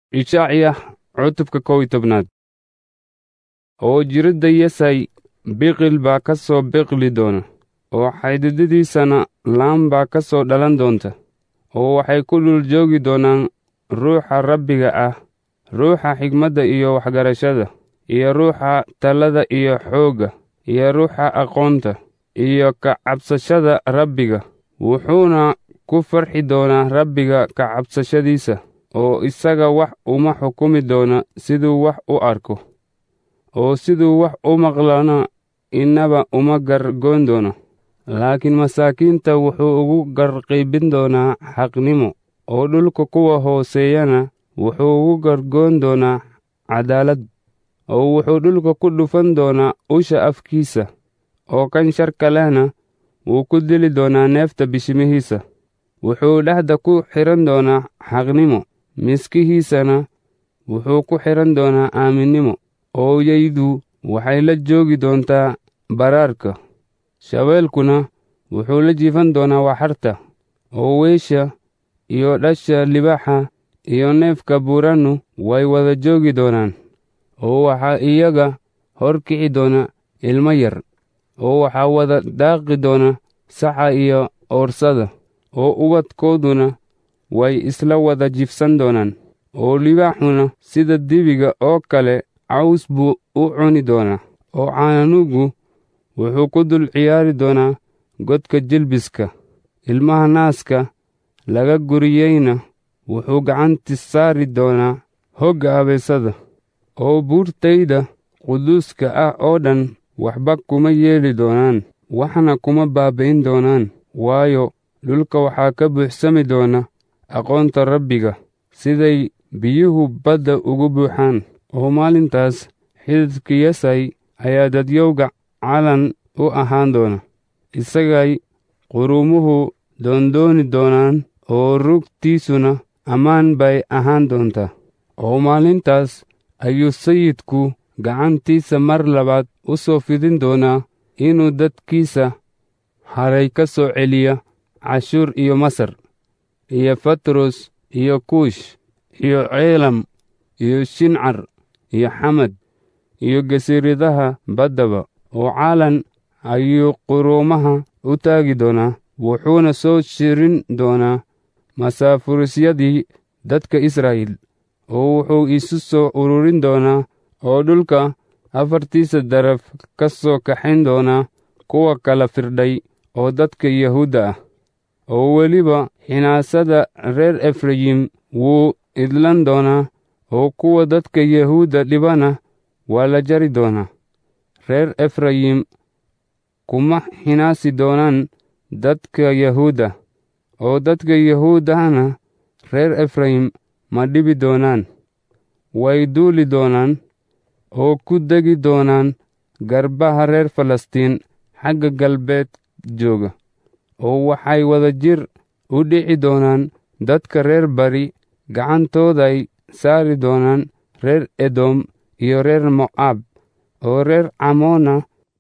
ishacya cutubka kow iyo tobnaad oo jiridda yesay biqil baa ka soo biqli doona oo xaydidadiisana laan baa ka soo dhalan doonta oo waxay ku dhul joogi doonaan ruuxa rabbiga ah ruuxa xigmadda iyo waxgarashada iyo ruuxa talada iyo xoogga iyo ruuxa aqoonta iyo ka cabsashada rabbiga wuxuuna ku farxi doonaa rabbiga ka cabsashadiisa oo isaga wax uma xukumi doona siduu wax u arko oo siduu wax u maqlana innaba uma gargoon doono laakiin masaakiinta wuxuu ugu garqiibin doonaa xaqnimo oo dhulka kuwa hooseeyana wuxuu ugu gargoon doonaa cadaalad oo wuxuu dhulka ku dhufan doonaa usha afkiisa oo kan sharka lehna wuu ku dili doonaa neefta bishimihiisa wuxuu dhexda ku xidhan doonaa xaqnimo miskihiisana wuxuu ku xidhan doonaa aaminnimo ooyaydu waxay la joogi doontaa baraarka shabeelkuna wuxuu la jiifan doonaa waxarta oo weysha iyo dhasha libaaxa iyo neefka buurannu way wada joogi doonaan oo waxaa iyaga hor kici doona ilmo yar oo waxaa wada daaqi doona saxa iyo oorsada oo ubadkooduna way isla wada jifsan doonaan oo libaaxuna sida dibiga oo kale caws buu u cuni doonaa oo caanugu wuxuu ku dul ciyaari doonaa godka jilbiska ilmaha naaska laga guriyeyna wuxuu gacanti saari doonaa hogga abeesada oo buurtayda quduuska ah oo dhan waxba kuma yeeli doonaan waxna kuma baabi'in doonaan waayo dhulka waxaa ka buuxsami doona aqoonta rabbiga siday biyuhu badda ugu buuxaan oo maalintaas xididka yesay ayaa dadyowga calan u ahaan doona isagay quruumuhu doondooni doonaan oo rugtiisuna ammaan bay ahaan doontaa oo maalintaas ayuu sayidku gacantiisa mar labaad u soo fidin doonaa inuu dadkiisa haray ka soo celiya cashuur iyo masar iyo fatros iyo kuush iyo ceelam iyo shincar iyo xamad iyo gasiiradaha baddaba oo caalan ayuu quruumaha u taagi doonaa wuxuuna soo shirin doonaa masaafurisyadii dadka israa'iil oo wuxuu isu soo ururin doonaa oo dhulka afartiisa daraf ka soo kaxayn doonaa kuwa kala firdhay oo dadka yahuudda ah oo weliba xinaasada reer efrayim wuu idlan doonaa oo kuwa dadka yahuudda dhibana waa la jari doonaa reer efrayim kuma xinaasi doonaan dadka yahuudda oo dadka yahuuddahana reer efrayim ma dhibi doonaan way duuli doonaan oo ku degi doonaan garbaha reer falastiin xagga galbeed jooga oo waxay wada jir u dhici doonaan dadka reer bari gacantooday saari doonaan reer edom iyo reer mo'aab oo reer camoona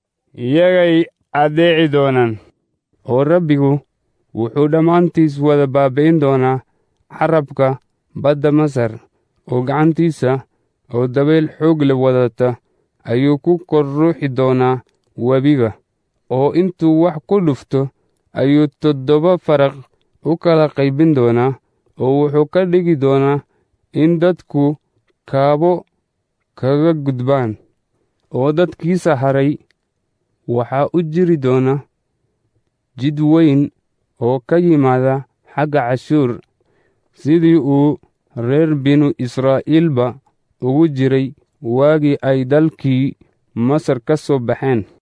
iyagay addeeci doonaan oo rabbigu wuxuu dhammaantiis wada baabi'in doonaa carabka badda masar oo gacantiisa oo dabayl xoog le wadata ayuu ku kor ruuxi doonaa webiga oo intuu wax ku dhufto ayuu toddoba faraq u kala qaybin doonaa oo wuxuu ka dhigi doonaa in dadku kaabo kaga gudbaan oo dadkiisa haray waxaa u jiri doona jid weyn oo ka yimaada xagga cashuur sidii uu reer binu israa'iilba ugu jiray waagii ay dalkii masar ka soo baxeen